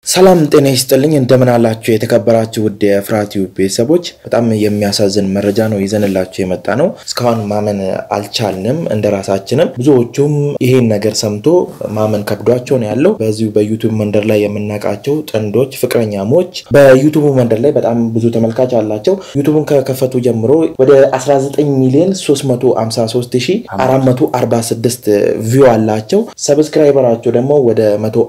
ሰላም ጤና ይስጥልኝ። እንደምን አላችሁ የተከበራችሁ ውድ የፍርሃት ዩብ ቤተሰቦች፣ በጣም የሚያሳዝን መረጃ ነው ይዘንላችሁ የመጣ ነው። እስካሁን ማመን አልቻልንም እንደ ራሳችንም። ብዙዎቹም ይሄን ነገር ሰምቶ ማመን ከብዷቸው ነው ያለው። በዚሁ በዩቱብ መንደር ላይ የምናውቃቸው ጥንዶች ፍቅረኛሞች በዩቱቡ መንደር ላይ በጣም ብዙ ተመልካች አላቸው። ዩቱቡን ከከፈቱ ጀምሮ ወደ 19 ሚሊዮን 354446 ቪው አላቸው። ሰብስክራይበራቸው ደግሞ ወደ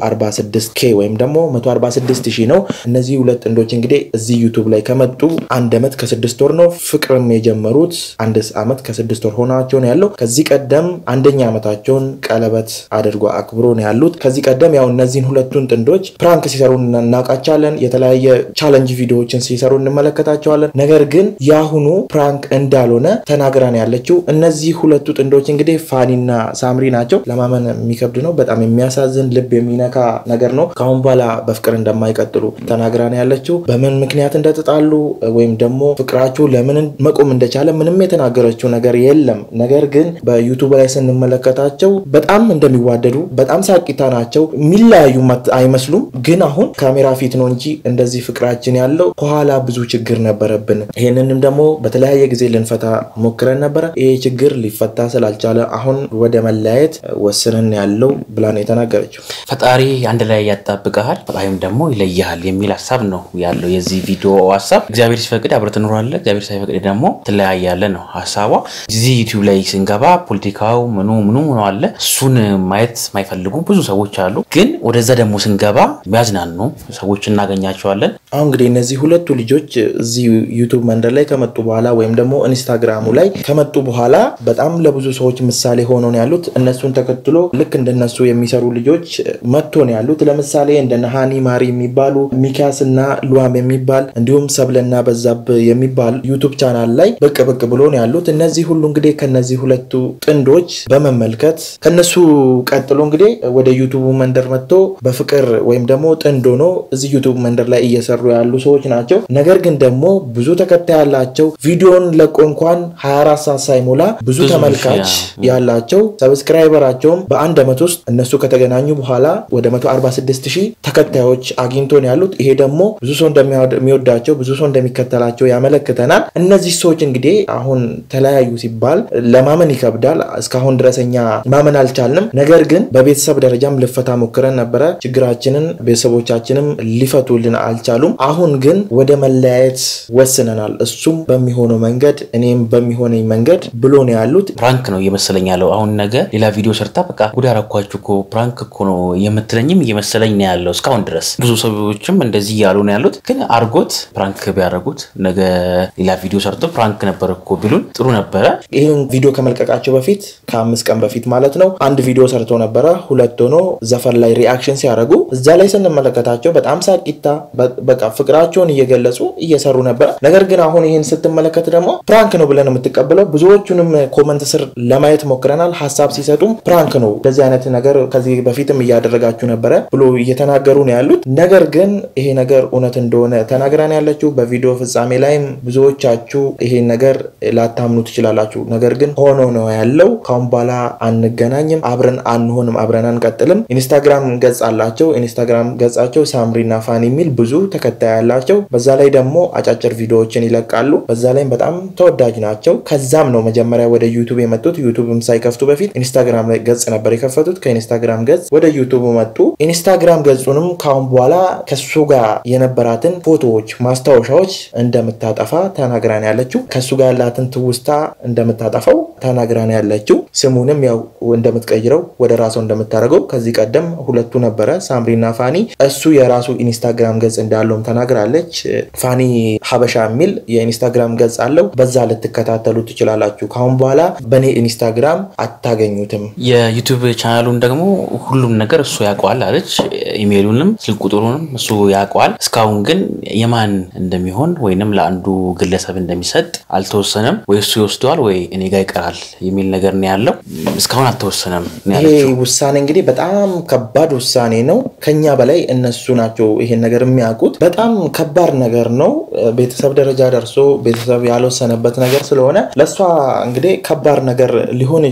146 ኬ ወይም ደግሞ 146 ሺህ ነው። እነዚህ ሁለት ጥንዶች እንግዲህ እዚህ ዩቱብ ላይ ከመጡ አንድ ዓመት ከስድስት ወር ነው። ፍቅርም የጀመሩት አንድ ዓመት ከስድስት ወር ሆናቸው ነው ያለው። ከዚህ ቀደም አንደኛ ዓመታቸውን ቀለበት አድርጎ አክብሮ ነው ያሉት። ከዚህ ቀደም ያው እነዚህን ሁለቱን ጥንዶች ፕራንክ ሲሰሩ እናውቃቸዋለን። የተለያየ ቻለንጅ ቪዲዮዎችን ሲሰሩ እንመለከታቸዋለን። ነገር ግን የአሁኑ ፕራንክ እንዳልሆነ ተናግራን ያለችው እነዚህ ሁለቱ ጥንዶች እንግዲህ ፋኒና ሳምሪ ናቸው። ለማመን የሚከብድ ነው። በጣም የሚያሳዝን ልብ የሚነካ ነገር ነው። ከአሁን በኋላ በፍቅር እንደማይቀጥሉ ተናግራን ያለችው በምን ምክንያት እንደተጣሉ ወይም ደግሞ ፍቅራቸው ለምን መቆም እንደቻለ ምንም የተናገረችው ነገር የለም። ነገር ግን በዩቱብ ላይ ስንመለከታቸው በጣም እንደሚዋደዱ በጣም ሳቂታ ናቸው። የሚለያዩ አይመስሉም። ግን አሁን ካሜራ ፊት ነው እንጂ እንደዚህ ፍቅራችን ያለው ከኋላ ብዙ ችግር ነበረብን። ይህንንም ደግሞ በተለያየ ጊዜ ልንፈታ ሞክረን ነበረ። ይሄ ችግር ሊፈታ ስላልቻለ አሁን ወደ መለያየት ወስነን ያለው ብላ ነው የተናገረችው። ፈጣሪ አንድ ላይ ያጣብቀሃል ወይም ደግሞ ይለይሃል የሚል ሀሳብ ነው ያለው የዚህ ቪዲዮ ሀሳብ። እግዚአብሔር ሲፈቅድ አብረህ ትኖራለህ፣ እግዚአብሔር ሳይፈቅድ ደግሞ ትለያያለህ ነው ሀሳቧ። እዚህ ዩቲዩብ ላይ ስንገባ ፖለቲካው ምኑ ምኑ ምኑ አለ። እሱን ማየት የማይፈልጉ ብዙ ሰዎች አሉ። ግን ወደዛ ደግሞ ስንገባ የሚያዝናኑ ሰዎች እናገኛቸዋለን። አሁን እንግዲህ እነዚህ ሁለቱ ልጆች እዚህ ዩቱብ መንደር ላይ ከመጡ በኋላ ወይም ደግሞ ኢንስታግራሙ ላይ ከመጡ በኋላ በጣም ለብዙ ሰዎች ምሳሌ ሆኖ ነው ያሉት። እነሱን ተከትሎ ልክ እንደነሱ የሚሰሩ ልጆች መጥቶ ነው ያሉት። ለምሳሌ እንደነ ሃኒ ማሪ የሚባሉ ሚኪያስ እና ሉዋም የሚባል እንዲሁም ሰብለና በዛብ የሚባል ዩቱብ ቻናል ላይ ብቅ ብቅ ብሎ ነው ያሉት። እነዚህ ሁሉ እንግዲህ ከነዚህ ሁለቱ ጥንዶች በመመልከት ከነሱ ቀጥሎ እንግዲህ ወደ ዩቱቡ መንደር መጥቶ በፍቅር ወይም ደግሞ ጥንድ ሆኖ እዚህ ዩቱብ መንደር ላይ እየሰሩ ያሉ ሰዎች ናቸው። ነገር ግን ደግሞ ብዙ ተከታይ ያላቸው ቪዲዮን ለቆ እንኳን 24 ሰዓት ሳይሞላ ብዙ ተመልካች ያላቸው ሰብስክራይበራቸውም በአንድ ዓመት ውስጥ እነሱ ከተገናኙ በኋላ ወደ 146 ሺህ ተከታዮች አግኝቶ ነው ያሉት። ይሄ ደግሞ ብዙ ሰው እንደሚወዳቸው ብዙ ሰው እንደሚከተላቸው ያመለክተናል። እነዚህ ሰዎች እንግዲህ አሁን ተለያዩ ሲባል ለማመን ይከብዳል። እስካሁን ድረሰኛ ማመን አልቻልንም። ነገር ግን በቤተሰብ ደረጃም ልፈታ ሞክረን ነበረ። ችግራችንን ቤተሰቦቻችንም ሊፈቱልን አልቻሉም። አሁን ግን ወደ መለያየት ወስነናል። እሱም በሚሆነው መንገድ እኔም በሚሆነኝ መንገድ ብሎ ነው ያሉት። ፕራንክ ነው እየመሰለኝ ያለው አሁን ነገ ሌላ ቪዲዮ ሰርታ በቃ ጉድ አረኳችሁ እኮ ፕራንክ እኮ ነው የምትለኝም እየመሰለኝ ነው ያለው እስካሁን ድረስ ብዙ ሰዎችም እንደዚህ እያሉ ነው ያሉት። ግን አርጎት ፕራንክ ቢያደርጉት ነገ ሌላ ቪዲዮ ሰርቶ ፕራንክ ነበር እኮ ቢሉን ጥሩ ነበረ። ይህን ቪዲዮ ከመልቀቃቸው በፊት ከአምስት ቀን በፊት ማለት ነው አንድ ቪዲዮ ሰርቶ ነበረ። ሁለት ሆኖ ዘፈን ላይ ሪአክሽን ሲያደርጉ እዛ ላይ ስንመለከታቸው በጣም ሳቂታ በቃ ፍቅራቸውን እየገለጹ እየሰሩ ነበረ። ነገር ግን አሁን ይህን ስትመለከት ደግሞ ፕራንክ ነው ብለን የምትቀበለው ብዙዎቹንም ኮመንት ስር ለማየት ሞክረናል። ሀሳብ ሲሰጡም ፕራንክ ነው እንደዚህ አይነት ነገር ከዚህ በፊትም እያደረጋችሁ ነበረ ብሎ እየተናገሩ ነው ያሉት። ነገር ግን ይሄ ነገር እውነት እንደሆነ ተናግራን ያለችው በቪዲዮ ፍጻሜ ላይም ብዙዎቻችሁ ይሄን ነገር ላታምኑ ትችላላችሁ። ነገር ግን ሆኖ ነው ያለው። ካሁን በኋላ አንገናኝም፣ አብረን አንሆንም፣ አብረን አንቀጥልም። ኢንስታግራም ገጽ አላቸው። ኢንስታግራም ገጻቸው ሳምሪና ፋን የሚል ብዙ ተከታይ ያላቸው፣ በዛ ላይ ደግሞ አጫጭር ቪዲዮዎችን ይለቃሉ። በዛ ላይም በጣም ተወዳጅ ናቸው። ከዛም ነው መጀመሪያ ወደ ዩቱብ የመጡት። ዩቱብም ሳይከፍቱ በፊት ኢንስታግራም ላይ ገጽ ነበር የከፈቱት። ከኢንስታግራም ገጽ ወደ ዩቱብ መጡ። ኢንስታግራም ገጹንም ካሁን በኋላ ከሱ ጋር የነበራትን ፎቶዎች፣ ማስታወሻዎች እንደምታጠፋ ተናግራን ያለችው ከሱ ጋር ያላትን ትውስታ እንደምታጠፋው ተናግራን ያለችው ስሙንም ያው እንደምትቀይረው ወደ ራሷ እንደምታደርገው ከዚህ ቀደም ሁለቱ ነበረ ሳምሪና ፋኒ። እሱ የራሱ ኢንስታግራም ገጽ እንዳለውም ተናግራለች። ፋኒ ሀበሻ የሚል የኢንስታግራም ገጽ አለው። በዛ ልትከታተሉ ትችላላችሁ። ካሁን በኋላ በእኔ ኢንስታግራም አታገኙትም። የዩቱብ ቻናሉን ደግሞ ሁሉም ነገር እሱ ያውቀዋል አለች። ኢሜይሉንም ስልክ ቁጥሩንም እሱ ያውቀዋል። እስካሁን ግን የማን እንደሚሆን ወይንም ለአንዱ ግለሰብ እንደሚሰጥ አልተወሰነም። ወይ እሱ ይወስደዋል ወይ እኔ ጋ ይቀራል የሚል ነገር ነው ያለው። እስካሁን አልተወሰነም ነው ይሄ ያለችው። ውሳኔ እንግዲህ በጣም ከባድ ውሳኔ ነው። ከኛ በላይ እነሱ ናቸው ይሄን ነገር የሚያውቁት። በጣም ከባድ ነገር ነው። ቤተሰብ ደረጃ ደርሶ ቤተሰብ ያልወሰነበት ነገር ስለሆነ ለእሷ እንግዲህ ከባድ ነገር ሊሆን ይችላል።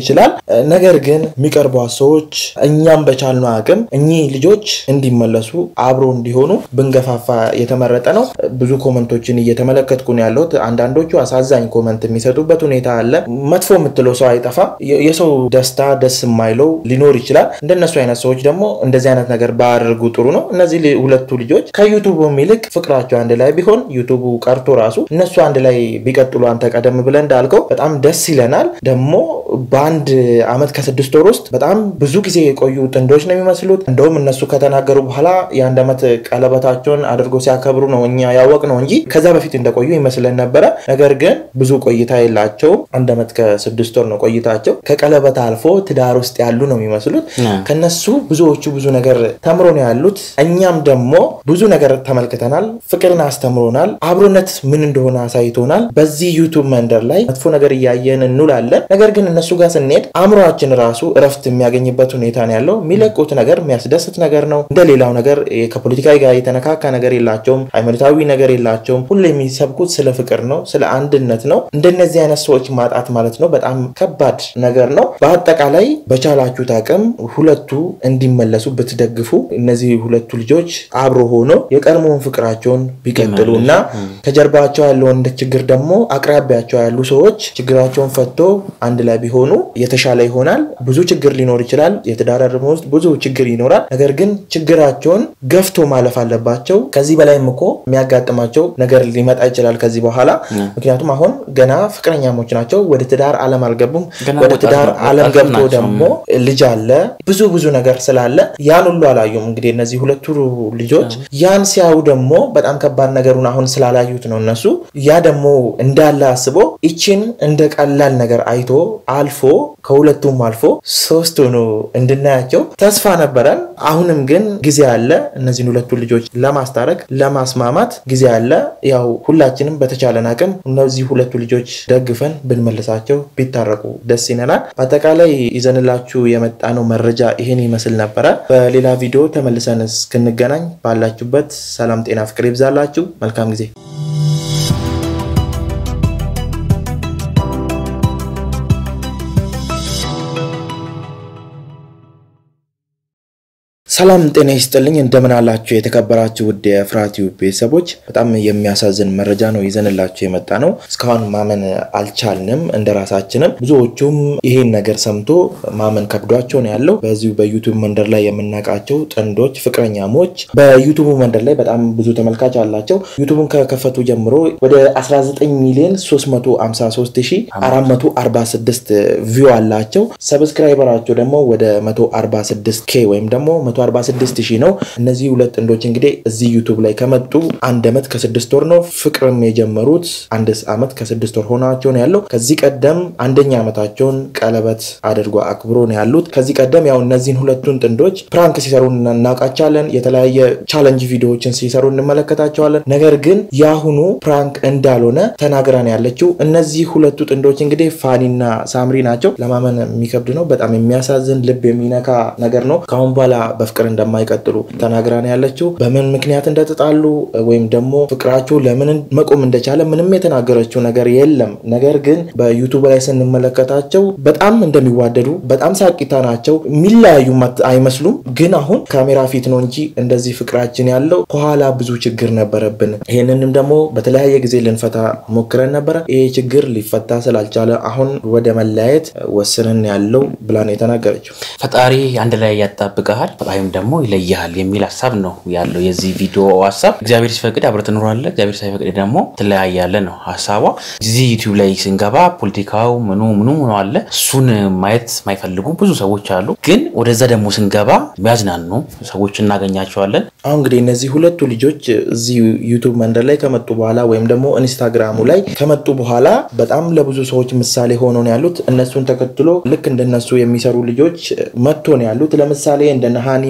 ነገር ግን የሚቀርቧት ሰዎች እኛም በቻልነው አቅም እኚህ ልጆች እንዲመለሱ አብሮ እንዲሆኑ ብንገፋፋ የተመረጠ ነው። ብዙ ኮመንቶችን እየተመለከትኩ ነው ያለሁት። አንዳንዶቹ አሳዛኝ ኮመንት የሚሰጡበት ሁኔታ አለ። መጥፎ የምትለው ሰው አይጠፋም። የሰው ደስታ ደስ የማይለው ሊኖር ይችላል። እንደነሱ አይነት ሰዎች ደግሞ እንደዚህ አይነት ነገር ባያደርጉ ጥሩ ነው። እነዚህ ሁለቱ ልጆች ከዩቱቡ ይልቅ ፍቅራቸው አንድ ላይ ቢሆን ዩቱቡ ቀርቶ ራሱ እነሱ አንድ ላይ ቢቀጥሉ አንተ ቀደም ብለን እንዳልከው በጣም ደስ ይለናል። ደግሞ በአንድ አመት ከስድስት ወር ውስጥ በጣም ብዙ ጊዜ የቆዩ ጥንዶች ነው የሚመስሉት። እንደውም እነሱ ከተናገሩ በኋላ የአንድ ዓመት ቀለበታቸውን አድርጎ ሲያከብሩ ነው እኛ ያወቅ ነው እንጂ ከዛ በፊት እንደቆዩ ይመስለን ነበረ። ነገር ግን ብዙ ቆይታ የላቸውም። አንድ ዓመት ከስድስት ወር ነው ቆይታቸው። ከቀለበት አልፎ ትዳር ውስጥ ያሉ ነው የሚመስሉት። ከነሱ ብዙዎቹ ብዙ ነገር ተምሮ ነው ያሉት። እኛም ደግሞ ብዙ ነገር ተመልክተናል። ፍቅርን አስተምሮናል። አብሮነት ምን እንደሆነ አሳይቶናል። በዚህ ዩቱብ መንደር ላይ መጥፎ ነገር እያየን እንውላለን። ነገር ግን እነሱ ጋር ስንሄድ አእምሯችን ራሱ እረፍት የሚያገኝበት ሁኔታ ነው ያለው። የሚለቁት ነገር የሚያስደስት ነገር ነው። እንደ ሌላው ነገር ከፖለቲካ ጋር የተነካካ ነገር የላቸውም። ሃይማኖታዊ ነገር የላቸውም። ሁሉ የሚሰብኩት ስለ ፍቅር ነው፣ ስለ አንድነት ነው። እንደነዚህ አይነት ሰዎች ማጣት ማለት ነው በጣም ከባድ ነገር ነው። በአጠቃላይ በቻላችሁት አቅም ሁለቱ እንዲመለሱ ብትደግፉ እነዚህ ሁለቱ ልጆች አብሮ ሆኖ የቀድሞውን ፍቅራቸውን ቢቀጥሉ እና ከጀርባቸው ያለውን ችግር ደግሞ አቅራቢያቸው ያሉ ሰዎች ችግራቸውን ፈቶ አንድ ላይ ቢሆኑ የተሻለ ይሆናል። ብዙ ችግር ሊኖር ይችላል። የትዳር እርም ውስጥ ብዙ ችግር ይኖራል። ነገር ግን ችግራቸውን ገፍቶ ማለፍ አለባቸው። ከዚህ በላይም እኮ የሚያጋጥማቸው ነገር ሊመጣ ይችላል ከዚህ በኋላ። ምክንያቱም አሁን ገና ፍቅረኛሞች ናቸው። ወደ ትዳር ዓለም አልገቡም። ወደ ትዳር ዓለም ገብቶ ደግሞ ልጅ አለ። ብዙ ብዙ ነገር ስላለ ያን ሁሉ አላዩም። እንግዲህ እነዚህ ሁለቱ ልጆች ያን ሲያዩ ደግሞ በጣም ከባድ ነገሩን አሁን ስላላዩት ነው እነሱ ያ ደግሞ እንዳለ አስቦ ይችን እንደ ቀላል ነገር አይቶ አልፎ ከሁለቱም አልፎ ሶስት ሆኖ እንድናያቸው ተስፋ ነበረን። አሁንም ግን ጊዜ አለ እነዚህን ሁለቱ ልጆች ለማስታረቅ ለማስማማት ጊዜ አለ። ያው ሁላችንም በተቻለን አቅም እነዚህ ሁለቱ ልጆች ደግፈን ብንመልሳቸው ቢታረቁ ደስ ይለናል። በአጠቃላይ ይዘንላችሁ የመጣነው መረጃ ይህን ይመስል ነበረ። በሌላ ቪዲዮ ተመልሰን እስክንገናኝ ባላችሁበት ሰላም፣ ጤና፣ ፍቅር ይብዛላችሁ። መልካም ጊዜ ሰላም ጤና ይስጥልኝ። እንደምን አላችሁ? የተከበራችሁ ውድ የፍራቲው ቤተሰቦች፣ በጣም የሚያሳዝን መረጃ ነው ይዘንላችሁ የመጣ ነው። እስካሁን ማመን አልቻልንም እንደ ራሳችንም። ብዙዎቹም ይሄን ነገር ሰምቶ ማመን ከብዷቸው ነው ያለው። በዚሁ በዩቱብ መንደር ላይ የምናውቃቸው ጥንዶች ፍቅረኛሞች በዩቱቡ መንደር ላይ በጣም ብዙ ተመልካች አላቸው። ዩቱቡን ከከፈቱ ጀምሮ ወደ 19 ሚሊዮን 356446 ቪው አላቸው። ሰብስክራይበራቸው ደግሞ ወደ 146 ኬ ወይም ደግሞ 146 ሺህ ነው። እነዚህ ሁለት ጥንዶች እንግዲህ እዚህ ዩቱብ ላይ ከመጡ አንድ ዓመት ከስድስት ወር ነው። ፍቅርም የጀመሩት አንድ ዓመት ከስድስት ወር ሆናቸው ነው ያለው። ከዚህ ቀደም አንደኛ ዓመታቸውን ቀለበት አድርጎ አክብሮ ነው ያሉት። ከዚህ ቀደም ያው እነዚህን ሁለቱን ጥንዶች ፕራንክ ሲሰሩ እናውቃቸዋለን። የተለያየ ቻለንጅ ቪዲዮዎችን ሲሰሩ እንመለከታቸዋለን። ነገር ግን የአሁኑ ፕራንክ እንዳልሆነ ተናግራን ያለችው እነዚህ ሁለቱ ጥንዶች እንግዲህ ፋኒና ሳምሪ ናቸው። ለማመን የሚከብድ ነው። በጣም የሚያሳዝን ልብ የሚነካ ነገር ነው። ከአሁን በኋላ በፍቅር እንደማይቀጥሉ ተናግራን ያለችው በምን ምክንያት እንደተጣሉ ወይም ደግሞ ፍቅራቸው ለምን መቆም እንደቻለ ምንም የተናገረችው ነገር የለም። ነገር ግን በዩቱብ ላይ ስንመለከታቸው በጣም እንደሚዋደዱ በጣም ሳቂታ ናቸው። የሚለያዩ አይመስሉም። ግን አሁን ካሜራ ፊት ነው እንጂ እንደዚህ ፍቅራችን ያለው ከኋላ ብዙ ችግር ነበረብን። ይህንንም ደግሞ በተለያየ ጊዜ ልንፈታ ሞክረን ነበረ። ይሄ ችግር ሊፈታ ስላልቻለ አሁን ወደ መለያየት ወስንን ያለው ብላን የተናገረችው ፈጣሪ አንድ ላይ ያጣብቀሃል ወይም ደግሞ ይለይሃል የሚል ሀሳብ ነው ያለው የዚህ ቪዲዮ ሀሳብ። እግዚአብሔር ሲፈቅድ አብረህ ትኖራለህ፣ እግዚአብሔር ሳይፈቅድ ደግሞ ትለያያለህ ነው ሀሳቧ። እዚህ ዩቲዩብ ላይ ስንገባ ፖለቲካው ምኑ ምኑ ምኑ አለ። እሱን ማየት የማይፈልጉ ብዙ ሰዎች አሉ። ግን ወደዛ ደግሞ ስንገባ የሚያዝናኑ ሰዎች እናገኛቸዋለን። አሁን እንግዲህ እነዚህ ሁለቱ ልጆች እዚህ ዩቱብ መንደር ላይ ከመጡ በኋላ ወይም ደግሞ ኢንስታግራሙ ላይ ከመጡ በኋላ በጣም ለብዙ ሰዎች ምሳሌ ሆኖ ነው ያሉት። እነሱን ተከትሎ ልክ እንደነሱ የሚሰሩ ልጆች መጥቶ ነው ያሉት። ለምሳሌ እንደነ ሃኒ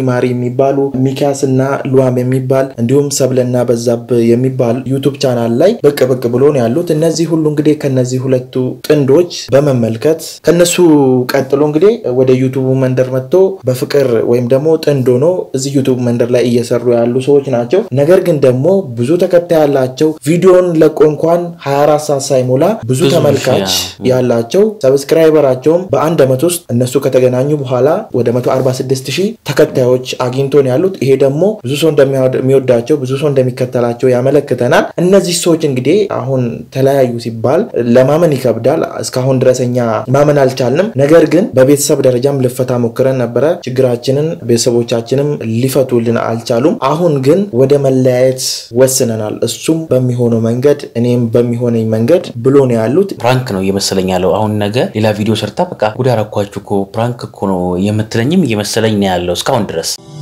ማሪ የሚባሉ ሚኪያስ እና ሉዋም የሚባል እንዲሁም ሰብለና በዛብ የሚባል ዩቱብ ቻናል ላይ ብቅ ብቅ ብሎ ነው ያሉት። እነዚህ ሁሉ እንግዲህ ከነዚህ ሁለቱ ጥንዶች በመመልከት ከነሱ ቀጥሎ እንግዲህ ወደ ዩቱቡ መንደር መጥቶ በፍቅር ወይም ደግሞ ጥንድ ሆኖ እዚህ ዩቱብ መንደር ላይ እየሰሩ ያሉ ሰዎች ናቸው። ነገር ግን ደግሞ ብዙ ተከታይ ያላቸው ቪዲዮን ለቆ እንኳን 24 ሰዓት ሳይሞላ ብዙ ብዙ ተመልካች ሺህ፣ ያላቸው ሰብስክራይበራቸውም በአንድ ዓመት ውስጥ እነሱ ከተገናኙ በኋላ ወደ 146 ሺህ ተከታዮች አግኝቶ ነው ያሉት። ይሄ ደግሞ ብዙ ሰው እንደሚወዳቸው ብዙ ሰው እንደሚከተላቸው ያመለክተናል። እነዚህ ሰዎች እንግዲህ አሁን ተለያዩ ሲባል ለማመን ይከብዳል። እስካሁን ድረስ እኛ ማመን አልቻልንም። ነገር ግን በቤተሰብ ደረጃም ልፈታ ሞክረን ነበረ። ችግራችንን ቤተሰቦቻችንም ሊፈቱልን አልቻሉም። አሁን ግን ወደ መለያየት ወስነናል። እሱም በሚሆነው መንገድ እኔም በሚሆነኝ መንገድ ብሎ ነው ያሉት። ፕራንክ ነው እየመሰለኝ ያለው። አሁን ነገ ሌላ ቪዲዮ ሰርታ በቃ ጉድ አረኳችሁ እኮ ፕራንክ እኮ ነው የምትለኝም እየመሰለኝ ነው ያለው እስካሁን ድረስ